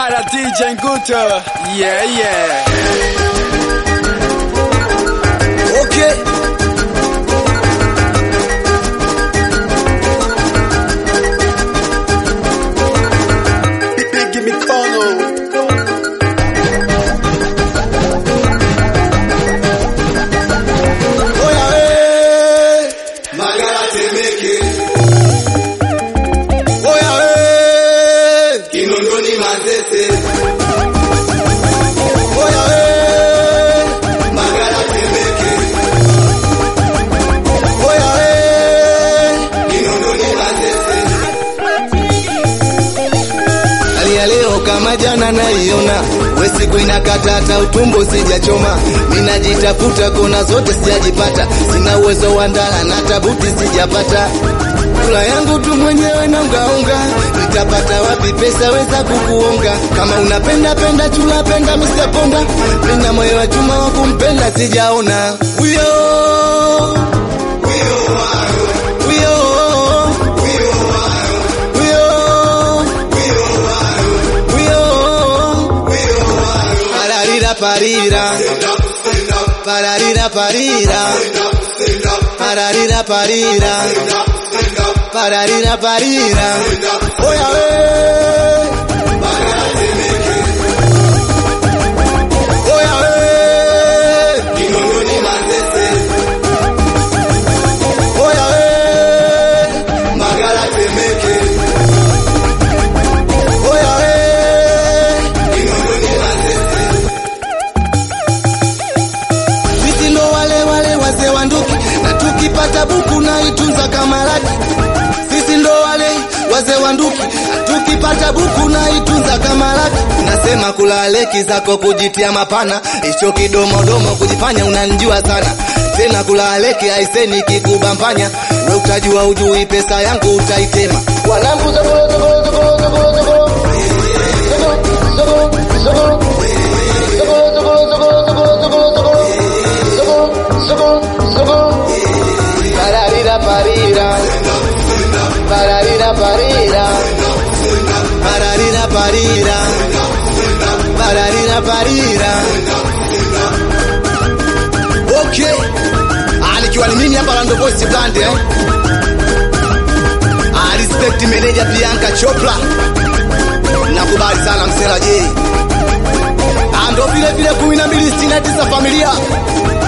Para DJ Nguto. Yeah, yeah. Okay. Big mikono. Oya we. Magara Temeke, Oya we. Kinondoni Manzese, Oya we. Magara Temeke, Oya we. Kinondoni Manzese. Hali ya leo kama jana naiona, we siku inakata hata utumbo sijachoma, minajitafuta kona zote sijajipata, sina uwezo wa ndala na tabuti sijapata kula yangu tu mwenyewe na ungaunga, nitapata wapi pesa weza kukuonga? Kama unapenda penda chula penda Mr. Ponda, mina moyo wa chuma wa kumpenda sijaona uyo uyo uyo uyo pararira parira pararira parira pararira parira pararira parira oya we oya we Kinondoni Manzese, oya we Magara Temeke, oya we Kinondoni Manzese. Sisi ndo wale wale wazee wa nduki, na tukipata buku na itunza kama laki. Sisi ndo wale wazee wa nduki, na tukipata buku na itunza kama laki. Nasema kula leki zako kujitia mapana, hicho kidomodomo kujifanya unanjua sana. Tena kula leki aiseni kikubambanya, we utajua ujui pesa yangu utaitema. Wanangu zogolo zogolo zogolo zogolo zogolo. Zogolo, zogolo, zogolo. Pararira parira Pararira parira Pararira parira Pararira parira Okay Ah, nikiwa ni mimi hapa Lando Voice Brand eh Ah, respect manager Bianca Chopra Nakubali sana msela J Ah, ndo vile vile 1269 familia